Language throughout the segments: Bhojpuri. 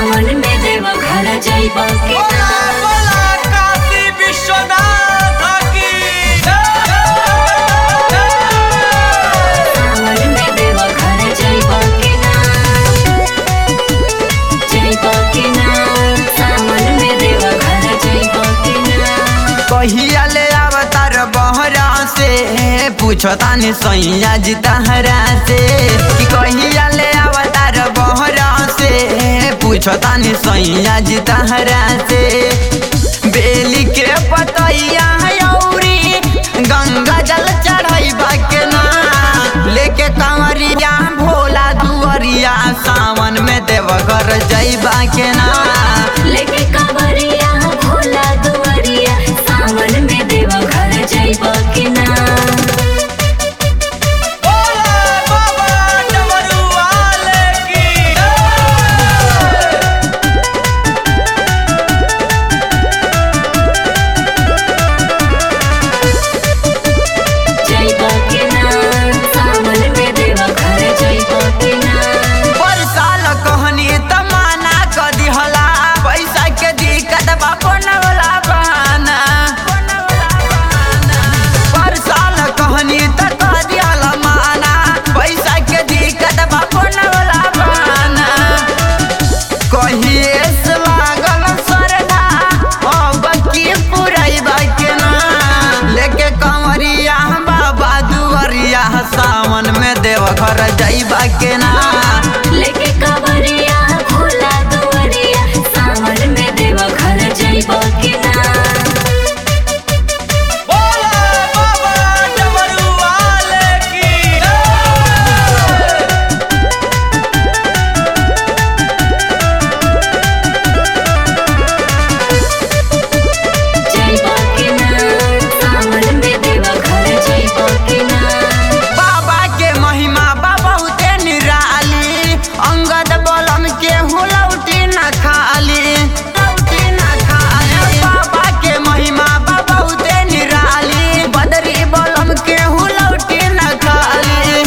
सावन में देव घर जाइब के बोला बोला काशी विश्वनाथ की सावन में देव घर जाइब के ना जाइब के ना सावन में देव घर जाइब के ना कहिया ले अवतार बहरा से पूछतानी सैया जी तहरा से कि कहिया ले अवतार बहरा से पूछतानी सैया जी तहरा से बेली के पतैया औरी गंगा जल चढ़ैबा के ना लेके कंवरिया भोला दुअरिया सावन में देवघर जैबा के ना लेके कवरिया भोला दुआरिया सावन में देव घर जाइब के ना बोला बाबा डमरू वाले की जाइब के ना सावन में देव घर जाइब के ना पर साल कहनी त माना क दिहला पैसा के दिक्कत बा बनवला बहाना पर साल कहनी त कह दिहला माना पैसा के दिक्कत बा बनवला बहाना कहिए से लागल सरदा अब की पुरैबा के ना लेके कंवरिया बाबा दुवरिया सावन में देवघर जैबा के ना लेके कवरिया भोला दुआरिया सावन में देव घर जाइब के ना बोला बाबा डमरू वाले की जाइब के ना सावन में देव घर जाइब के ना बाबा के महिमा बा बहुते निराली अंगद बलम के हुलौटी न खाली लौटी न खाली बाबा के महिमा बा बहुते निराली बदरी बलम के हुलौटी न खाली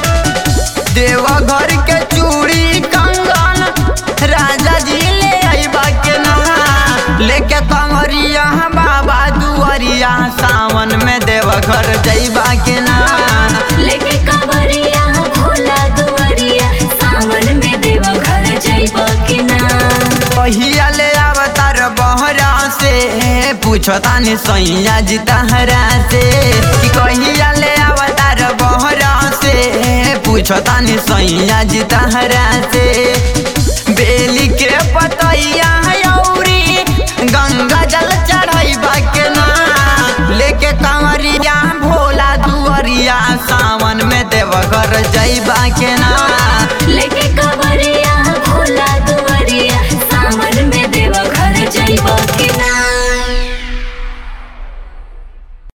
देवघर के चूड़ी कंगन राजा जी ले अइबा के नहा लेके कंवरिया बाबा दुआरिया सावन में देवघर जइबा के ना लेके कवरिया भोला दुआरिया सावन में देव घर जाइब के ना कहिया ले अवतार बहरा से पूछतानी सैया जी तहरा से कि कहिया ले अवतार बहरा से पूछतानी सैया जी तहरा से बेली के पतैया औरी गंगा जल चढ़ैबा के ना लेके कंवरिया भोला दुअरिया सावन में देवघर जैबा के ना लेके